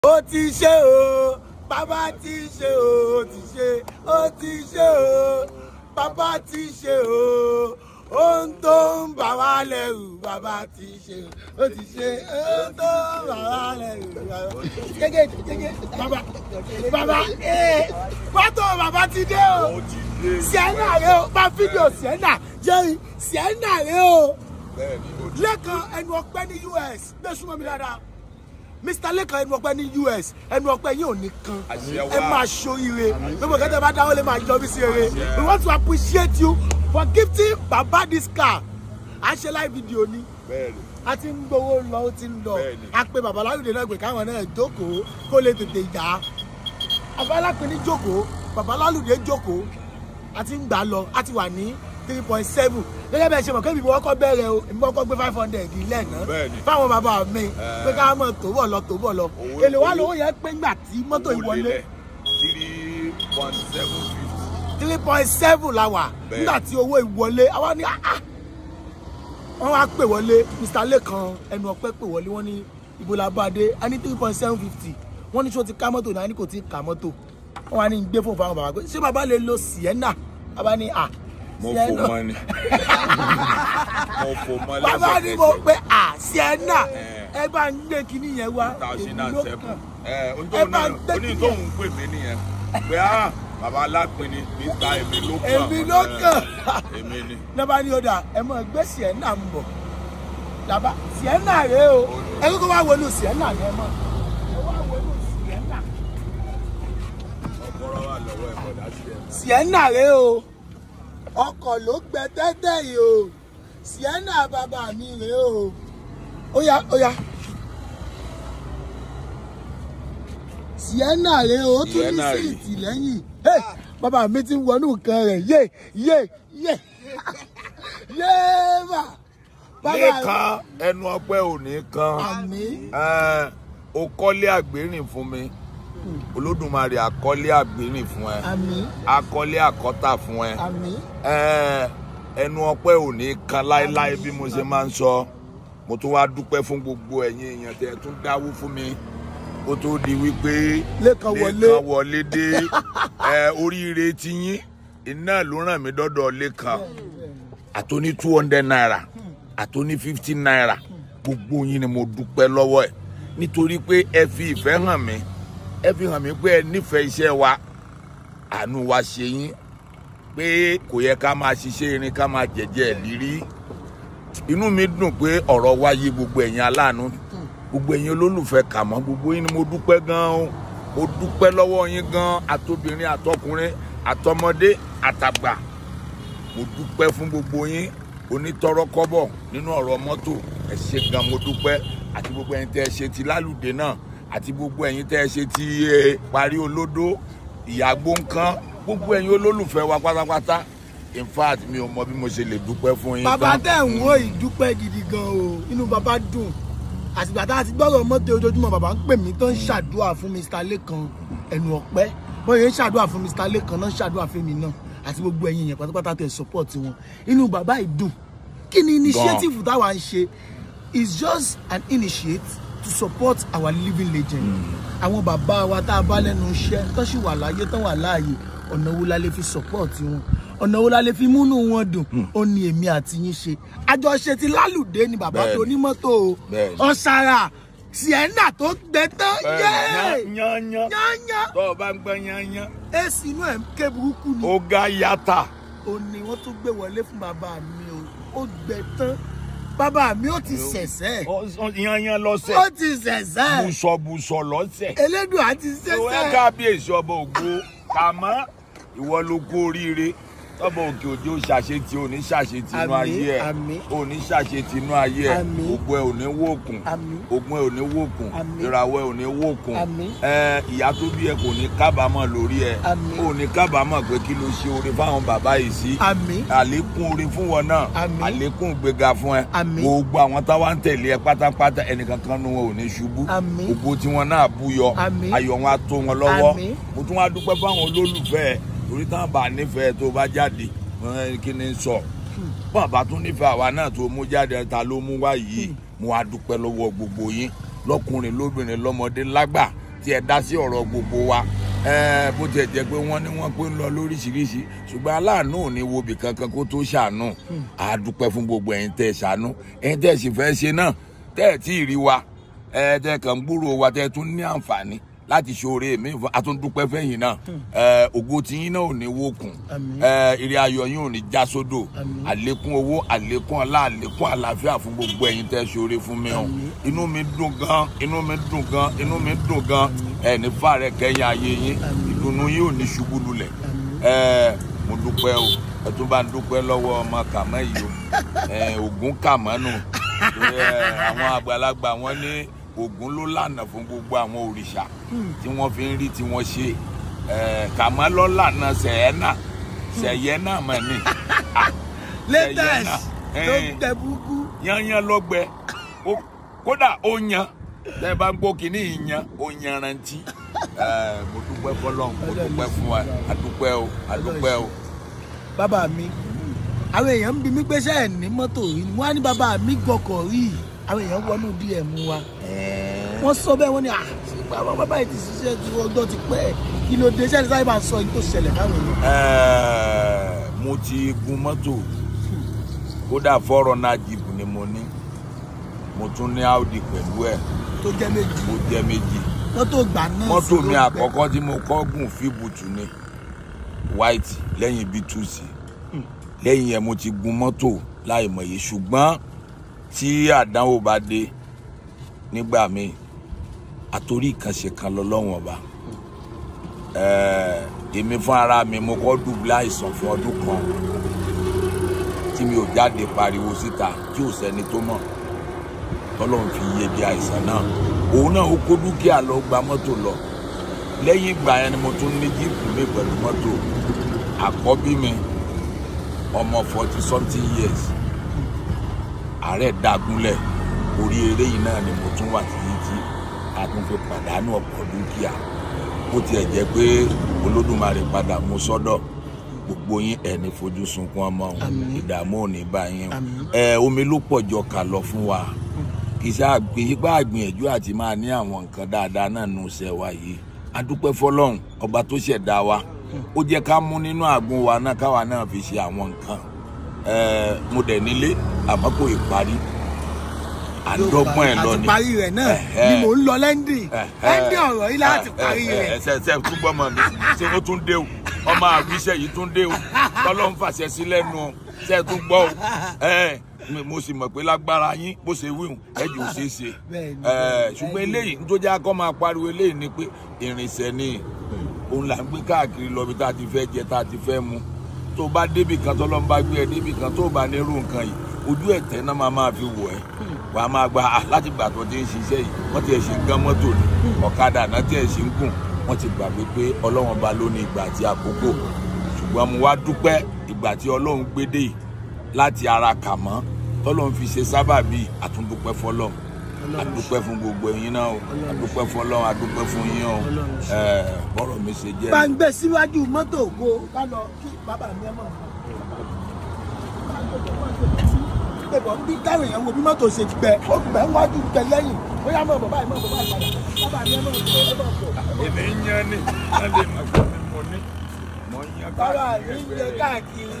ó ti ṣe o bàbá ti ṣe o ó ti ṣe ó ti ṣe o bàbá ti ṣe o ohun tó ń bà wá lẹ́rù bàbá ti ṣe o ó ti ṣe ohun tó ń bà wá lẹ́rù bàbá gẹ́gẹ́ gẹ́gẹ́ bàbá bàbá ee pátó bàbá ti dé o sienna rẹ o bá fídíò sienna jerry sienna rẹ o lẹ́kan ẹnu ọpẹ́ ní us gbé súnmọ́ mi dáadáa mr lẹ́kan ẹnu ọpẹ́ ní us ẹnu ọpẹ́ yìí ò ní kan ẹ máa ṣoríire gbogbo kẹtẹ bá dáwọ́ lè máa yọ mí sí eré we want to appreciate you for gifting baba this car à ń ṣe live video ni a ti ń gbowó lọ ó ti ń lọ a pe baba láyọ̀dé náà pé káwọn náà jókòó kó lè tètè yá abálápin ní jókòó baba lálùdé jókòó a ti ń gbà lọ a ti wà ní three point seven gẹ́gẹ́ bẹ́ẹ̀ ṣe mọ̀ kébì wọ́n kọ́ bẹ̀rẹ̀ o èmi kọ́kọ́ gbé five hundred ilẹ̀ náà fáwọn bàbá mi pé ká mọ̀ tó bọ̀ lọ tó bọ̀ lọ èlò wa lówó yẹn pé ńgbà tí mọ́tò ìwọlé three point seven fifty. three point seven la wà nígbà tí owó ìwọlé àwa ní ah wọ́n wá pè wọlé mr lẹ́kan ẹnu ọpẹ́ pè wọlé wọ́n ní ibo la bá dé a ní three point seven fifty wọ́n ní ṣé o ti ká mọ́tò náà a ní kò tí ì ká mọ́tò wọ́n wá ní gbé fún fáwọn bàbá pé ṣé bàbá lè lo sienna bàbá ní à mo fò mọ ni mo fò mọ lẹ́sẹ̀ bàbá ní mo pé à sienna ẹ bá ń gbé kinní yẹn wá thousand èmi and ló seven kàn. ẹ Ẹ onítóhùn bá náà ń gbé oní kíní tóhùn pè mí nìyẹn pé á bàbá alápinni mr èmi ló kàn Èmi ló kàn. èmi ni lọ́ba ní ọ̀dà ẹ mọ̀ gbé sienna ń bọ̀ làbá sienna rèé o ẹ kókó wá wọnú sienna ni ẹ mọ̀ ẹ wá wọnú sienna ọ̀pọ̀rọ̀ wà lọ́wọ́ ẹ̀ bọ̀dá sí ẹ̀. sienna rèé o ọkọ̀ ló gbẹ tẹ́tẹ́ yìí o sienna bàbá mi rèé o ó yá ó yá sienna rèé o ó tún ní Sienna rèé. síìtì lẹ́yìn Hey, bàbá mi ti ń wọnú nǹkan rẹ̀ yé yé yé yé bà bàbá lẹ́ẹ̀kan ẹnu ọpẹ́ òní kan àmì ẹ, o kọ́lé àgbérìn fún mi olódùmarè àkọ́lé àgbérìn fún ẹ àmì akọ́lé àkọ́tà fún ẹ àmì ẹ, ẹnu ọpẹ́ òní kan láéláé bí mo ṣe máa ń sọ mo tún wá dúpẹ́ fún gbogbo ẹ̀yin èèyàn tẹ́ ẹ tún dáwó fún mi kó tó di wípé Lékan wọlé. Lékan wọlé dé ẹ, oríire ti yín iná ló ràn mí dọ́dọ̀ Lékan àtòní two hundred naira àtòní fifty naira gbogbo yín ni mo dúpẹ́ lọ́wọ́ ẹ̀ nítorí pé ẹ fi ìfẹ́ hàn mí ẹ fi hàn mí pé ẹ nífẹ̀ẹ́ iṣẹ́ wa àánú wa ṣe yín pé kò yẹ ká máa ṣiṣẹ́ irin ká máa jẹ̀jẹ̀ lírí inú mi dùn pé ọ̀rọ̀ wa yé gbogbo ẹ̀yin aláàánú gbogbo ẹ̀yin olólùfẹ́ kàmọ́ gbogbo yín ni mo dúpẹ́ gan-an o mo dúpẹ́ lọ́wọ́ yín gan-an àtobìnrin àtọkùnrin àtọmọdé àtàgbà mo dúpẹ́ fún gbogbo yín onítọ́rọ́kọ́bọ̀ nínú ọ̀rọ̀ mọ́tò ẹ ṣé gan mo dúpẹ́ àti gbogbo ẹ̀yin tẹ́ ẹ ṣe ti lálùdé náà àti gbogbo ẹ̀yin tẹ́ ẹ ṣe ti eh, parí olódó ìyàgbó nǹkan gbogbo ẹ̀yin olólùfẹ́ wa pátápátá in fact mi ò mọ bí mo ṣe lè dúpẹ́ fún yín bàbá tán. tẹ̀ ń wo ìdúpẹ́ gidi gan o inú bàbá dùn àtìgbà tá a ti gbọ́rọ̀ mọ́tò ojoojúmọ́ bàbá ń pè mí tó ń ṣàdúrà fún Mr. Lékan ẹnu ọ̀pẹ́ bóyá ń ṣàdúrà fún Mr. Lékan náà ń ṣàdúrà fún mi náà àti gbogbo ẹ̀yin yẹn pátápátá tẹ̀ support wọn inú bàbá yìí dùn kí ni initiative táwa ń ṣe is just an initiate to support our living legend àwọn bàbá wa tá a bá lẹ́nu iṣẹ́ tó sì wà láyé tó wà láàyè ọ̀nà wo la lè fi support wọn ọ̀nà wo la lè fi múnú wọn dùn ó ní èmi àti yín ṣe àjọṣe ti lálùdé ni bàbá Bẹ́ẹ̀ni. tó ní mọ́tò o Bẹ́ẹ̀ni. ọ̀sára sienna tó gbẹ tán yéé yányán yányán tó o bá ń gbọ́ yányán èsì inú ẹ̀ ń ké burúkú ni ó ga yàtà ó ní wọ́n tún gbé wọlé fún bàbá mi o ó gbẹ tán bàbá mi ó ti ṣẹ̀ṣẹ̀ yányán lọ́sẹ̀ ó ti ṣẹ̀ṣẹ̀ bùsọ̀bùsọ̀ lọ́sẹ̀. elédùn àti ìwé ṣẹ̀ṣẹ̀ kábíyèsí ọba ògo kàmọ́ ìwọ ló kú oríire tọ́bọ̀ òkè òjò ṣàṣetì òní ṣàṣetì inú Àmín, ayé ẹ̀ àmín. òní ṣàṣetì inú ayé ẹ̀ Àmín. ògbó ẹ̀ òní wòkùn Àmín. ògùn ẹ̀ òní wòkùn Àmín. ìràwọ̀ ẹ̀ òní wòkùn Àmín. ẹ̀ ìyá tó bí ẹ kò ní kábàámọ̀ lórí ẹ̀ Àmín. òní kábàámọ̀ pé kí ló ṣe oore fáwọn bàbá yìí sí àmín àlékún oore fún wọn náà Àmín. àlékún ìgbéga fún ẹ Àmín. gbogbo àwọn táwa ń tẹ̀lé ẹ pátápátá ẹnìkankan nu wọn ò ní ṣubú Àmín. gbogbo tiwọn náà búyọ Àmín. ayọ̀ wọn á tó wọn lọ́wọ́ Àmín. mo tún wá dúpẹ́ fáwọn olólùfẹ́ ẹ torí táwọn bá nífẹ̀ẹ́ tó bá jáde ẹ, kí ni n sọ bọ́n bá tún nífẹ̀ẹ́ àwa náà tó mú jáde ta ló mú wá yìí mo wá dúpẹ́ lọ́wọ́ gbogbo yín lọ́kùnrin lóbìnrin lọ́mọdé lágbà tí ẹ dá sí ọ̀rọ̀ gbogbo wa ẹ bó tiẹ̀ jẹ́ pé wọ́n ní wọ́n pé ń lọ lóríṣiríṣi ṣùgbọ́n aláàánú ò ní wo bì kankan kó tó ṣàánú a dúpẹ́ fún gbogbo ẹ̀yin tẹ́ ẹ ṣàánú ẹ̀yin tẹ́ ẹ sì fẹ́ ṣe náà tẹ́ ẹ tí ì rí wa ẹ tẹ́ ẹ kàn ń gbúrò wa tẹ́ ẹ tún ní àǹfààní láti ṣoore mi fún atúndúpẹ́ fẹ́yìn náà ẹ ògo tiyín náà ò ní wókun Àmín. ẹ ire ayọ̀ yín ò ní já sódò Àmín. àlékún owó àlékún ọlá àlékún àlàáfíà fún gbogbo ẹ̀yin tẹ́ ṣoore fún mi o Àmín. inú mi dùn gan inú mi dùn gan inú mi dùn gan ẹ ní fàárẹ kẹyìn ayé yín Àmín. ìdùnnú yín ò ní ṣubú lulẹ̀ Àmín. ẹ mo dúpẹ́ o ẹ tún bá ń dúpẹ́ lọ́wọ́ ọmọ kàmọ́ yìí o ẹ ògún kàmọ́ nù torí, ẹ, àwọn àgbàlagbà wọn ní ògún ló lànà fún gbogbo àwọn òrìṣà tí wọ́n fi ń rí tí wọ́n ṣe ẹ kàmọ́ ló lànà sẹ̀yẹ́nà sẹ̀yẹ́nà mọ̀ ni Ah, latest náà. tó Eh. gbẹ burúkú yanyan lọgbẹ Ó- kódà ó yan tẹ bá ń gbọ́ kínní ìyan ó yanrantí ẹ mo dúpẹ́ fọ́lọ́run mo dúpẹ́ fún wa adúpẹ́ o adúpẹ́ o. bàbá mi àwọn èèyàn ń bi mí pé ṣé ẹ ní mọ́tò rí ni wọ́n á ní bàbá mi gọkọ̀ rí àwọn èèyàn wọnú dm wa wọ́n sọ bẹ́ẹ̀ wọ́n ní ah bàbá bàbá yìí ti ṣiṣẹ́ ju ọjọ́ ti pẹ́ kí ló dé ṣẹ́ni sáyé máa sọ yìí tó ṣẹlẹ̀ káwọn èèyàn. Ẹ, mo ti gun mọ́tò kódà fọ́rọ̀ náà jìbù ni mo ní mo tún ní audi pẹ̀lú ẹ̀ tó jẹ́ méjì mo jẹ́ méjì mọ́tò gbà náà mọ́tò sì ló mi gbẹ. àkọ́kọ́ tí mo kọ́ gùn fíbùtù ni white lẹ́yìn b2c lẹ́yìn yẹn mo ti gun mọ́tò láì mọ̀ye ṣùgbọ́n tí àdánwò bá dé nígbà míì àtòrí ìkànṣe kan lọ́lọ́wọ́n ọba Ẹ̀ẹ́, èmi fún ara mi mo kọ́ dùbúlẹ̀ àìsàn fún ọdún kan tí mi ò jáde pariwo síta tí ò sẹ́ni tó mọ̀ tọ́lọ́run fi yege àìsàn náà òun náà ó kó dúkìá lọ gba mọ́tò lọ lẹ́yìn ìgbà yẹn ni mo tún ní jíìpù mi pẹ̀lú mọ́tò àkọ́bí mi ọmọ forty something years ààrẹ dàgúnlẹ̀ orí eré yìí náà ni mo tún wà títí tí a tún fi pàdánù ọ̀pọ̀ dúkìá bó tiẹ̀ jẹ́ pé olódùmarè padà mú sọ́dọ̀ gbogbo yín ẹni fojú sunkún ọmọ òun Àmín. ìdààmú ò ní bá yín o Àmín. ẹ omi ló pọ̀ jọ kà lọ fún wa iṣẹ́ àgbéyípa àgbìyànjú àti máa ní àwọn nǹkan dáadáa náà nù ṣẹ́ wa yìí adúpẹ́ fọlọ́run ọba tó ṣẹ̀dá wa ó jẹ́ ká mú nínú àgùn wa náà káwa náà fi ṣe àwọn nǹkan ẹ mo dẹ̀ nílé àmọ́ kò ì parí àdọ́gbọ́n ẹ̀ lọ àti ni parí rẹ̀ náà Ẹ̀hẹ́. ni mò ń lọ lẹ́ndì lẹ́ndì ọ̀rọ̀ yìí láti ẹ, parí ẹ, ẹ, rẹ̀. ẹsẹ ẹsẹ tún gbọmọ mi ṣé ó tún dé o ọmọ àwíṣẹ yìí tún dé o tọlọ́run fàṣẹ sí lẹ́nu o ṣe é tún gbọ́ o ẹ mi- mo sì mọ̀ pé lágbára yín bó ṣe wíwùn ẹ jù ú ṣe é ṣe Bẹ́ẹ̀ni, ẹ bẹ́ẹ̀ni. ṣùgbọ́n eléyìí nítorí akọ́ máa pariwo eléyìí ni pé ìrìnsẹ̀ ni òun là ń gbé káàkiri lọ bí tá a ti fẹ́ jẹ tá a ti fẹ́ mu tó bá débì kan tọ́lọ́run bá gbé ẹ débì kan tó bá nírú nǹkan yìí ojú ẹ̀tẹ́ náà máa máa fi wọ̀ ẹ́ wàá máa gba ah, láti gbà tó ti ń ṣiṣẹ́ yìí wọ́n ti ẹ̀ ṣe ń gán mọ́tò ni ọ̀kadà náà ti ẹ̀ ṣe ń gùn wọ́n ti gbàgbé pé ọlọ́run ba ló ní ìgbà àti àkókò ṣùgbọ́n mo wá dúpẹ́ ìgbà tí ọlọ́run gbé dé yìí láti ara kà mọ́ tọ́lọ́run fi ṣe sábàbí àtúndúpẹ́ fọlọ́run àdúpẹ́ fún gbogbo ẹ̀yin náà o àdúpẹ́ fọlọ́run àdúpẹ́ fún yín o ẹ̀ bọ́rọ̀ mi ṣe jẹ́ bá ń gbé síwájú mọ́tò ògo ká lọ kí bàbá mi ẹ mọ̀. Ẹ̀bọ̀ ń bí káwọn èèyàn wo bí mọ́tò ṣe gbẹ, ó gbẹ wájú gbẹ lẹ́yìn. Bóyá mọ̀ bàbá ìmọ̀ bàbá ìpadà. Bàbá mi ẹ mọ̀ gbẹ ẹ mọ̀ gbẹ. èmi ń yan ni wọ́n lè mọ̀ pé mo ní mo ń yan Bàbá mi káàkiri ń ẹgbẹ́ jẹ rẹ̀. káàkiri.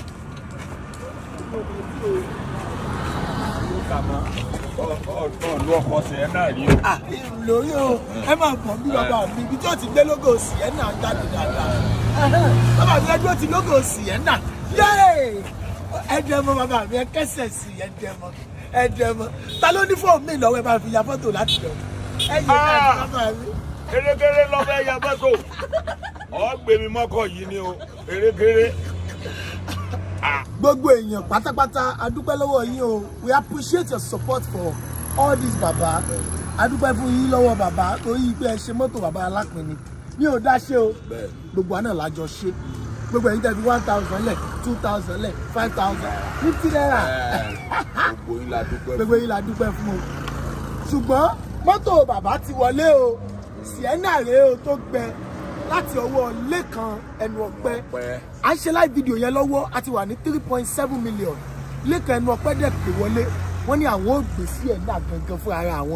ọ̀ọ́dún ọkọ̀ ṣẹ̀ náà rí o. Ah, lórí o, ẹ máa bọ̀ bí bàbá mi ibi tí ó ti gbé lógo Sienna jáde dáadáa. Ẹhẹ́n, Bàbá mi ẹgbẹ́ ti lógo Sienna. Yéè! Ẹ jẹ́ mọ́ bàbá mi ẹ kẹ́sẹ̀ sí ẹ jẹ́ mọ́. Ẹ jẹ́ mọ́. Ta ló ní fóònù mi lọ́wọ́ ẹ bá fi ya fọ́tò láti lọ? Ẹ yẹ ká Ah! bàbá mi. erékeré lọ́fẹ́ ya mọ́tò ọ̀gbẹ́mi mọ́kọ̀ yìí ni o erékeré. gbogbo èèyàn pátápátá adúpẹ́ lọ́wọ́ yín o we appreciate your support for all this baba adúpẹ́ fún yín lọ́wọ́ baba torí pé ẹ ṣe mọ́tò baba alápinni mi ò dá ṣe o gbogbo àná làjọ ṣe gbogbo ẹ̀yin tẹ́ fi one thousand lẹ̀ two thousand lẹ̀ five thousand fifty naira gbogbo yín la dúpẹ́ gbogbo yín la dúpẹ́ fún o ṣùgbọ́n mọ́tò bàbá ti wọlé o Sienna rèé o tó gbẹ láti ọwọ́ Lékan ẹnu ọ̀pẹ pẹ́. à ń ṣe live video yẹn lọ́wọ́ a ti wà ní three point seven million lẹ́kàn ẹnu ọpẹ́ dẹ̀ pé wọlé wọ́n ní àwọn ò gbé sí ẹ̀dá gangan fún ara àwọn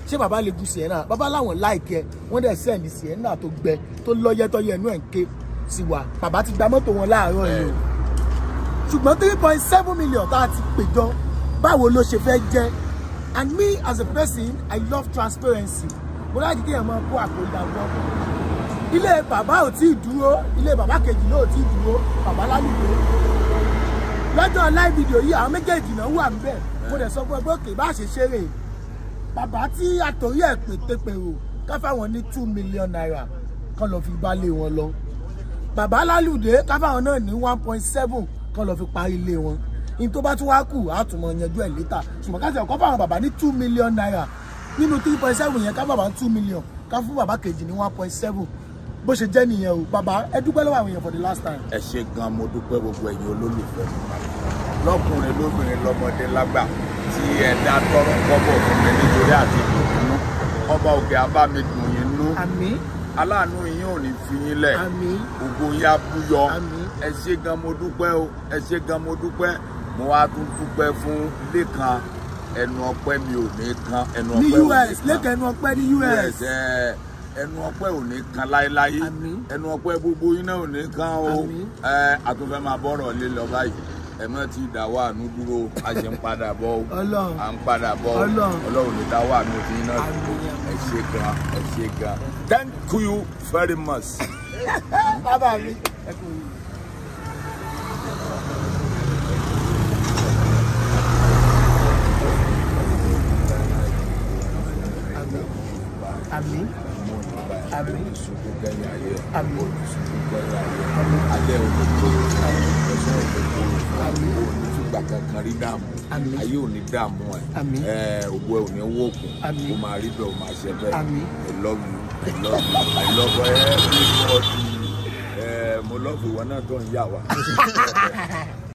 ṣé bàbá lè gun sienna bàbá láwọn láìkẹ́ wọ́n dẹ̀ sẹ́ẹ̀dì sienna tó gbẹ tó lọ́yẹ́tọ́yẹ́ inú ẹ̀ ń ké sí wa bàbá ti gba mọ́tò wọn láàárọ̀ yìí o ṣùgbọ́n three point seven million tá a ti péjọ báwo ló ṣe fẹ́ jẹ́ and me as a person I love transparency mo láti kí ẹ̀ máa kó àpò ìdàgbọ́ ilé bàbá ò tí ì dúró ilé bàbá kejì náà ò tí ì dúró bàbá lálùkò lọ́jọ́ live video yìí àwọn méjèèjì náà wà níbẹ̀ mo dẹ̀ sọ fún ẹ pé òkè bá ṣe ṣeré bàbá tí àtòrí ẹ̀ pètèpèrò ká fáwọn ní two million naira kán lọ fi bá lé wọn lọ bàbá lálùdé ká fáwọn náà ní one point seven kán lọ fi parí ilé wọn in tó bá tún wá kù á tún mọ yanjú ẹ̀ létà ṣùgbọ́n ká ti ọ̀kọ́ fáwọn bàbá ní two million naira nínú three point seven yẹn ká bàbá ní two million ká fún bàbá kejì ní one point seven bó ṣe jẹ́ nìyẹn o bàbá ẹ dúpẹ́ lọ́wọ́ àwọn èèyàn for the last time. ẹ ṣe gan mo dúpẹ́ gbogbo ẹ̀yin olólùfẹ́ mi lọ́kùnrin lóbìnrin lọ́mọdé lágbà tí ẹ dá tọrọ kọ́bọ̀ fún mi nítorí àti ìdùnnú ọba òkè abá mi dùn yín nú àmín aláàánú yín ò ní fi yín lẹ̀ àmín ògo yín á búyọ Àmín. ẹ ṣe gan mo dúpẹ́ o ẹ ṣe gan mo dúpẹ́ mo wá tún dúpẹ́ fún lẹ́kan ẹnu ọpẹ́ mi ò ní kan ẹnu ní ọpẹ́ ò ní us kan lẹ́kẹ̀ẹ́ ẹnu ọpẹ́ ní us us ẹ ẹnu ọpẹ́ ò ní kan láéláé Àmín. ẹnu ọpẹ́ gbogbo yín náà ò ní kan o Àmín. ẹ àtúnfẹ́ máa bọ́rọ̀ lé lọ báyìí ẹ má ti dá wà nú dúró a ṣe ń padà bọ̀ o Ọlọ́run. à ń padà bọ̀ o Ọlọ́run. ọlọ́run ní dá wà nú ti iná Àmín. ẹ ṣe gan ẹ ṣe gan thank you very much. bàbá mi ẹ kú yìí. àmín àmín Ìṣubú kẹ́yìn ayé. àmín Ìṣubú kẹ́yìn ayé. Alẹ́ òdòdó. Ẹ̀sán òdòdó. Àmín. Olùtúgbà kankan rí dààmú. Àmín. Ayé ò ní dààmú ẹ̀. Àmín. Ẹ̀ òwò ẹ̀ ò ní wókun. Àmín. Ó máa rí bẹ́ẹ̀ ó máa ṣe bẹ́ẹ̀. Àmín. I love you. I love you. I love everybody. Ẹ̀ mo love ìwọ náà tó ń yà wá.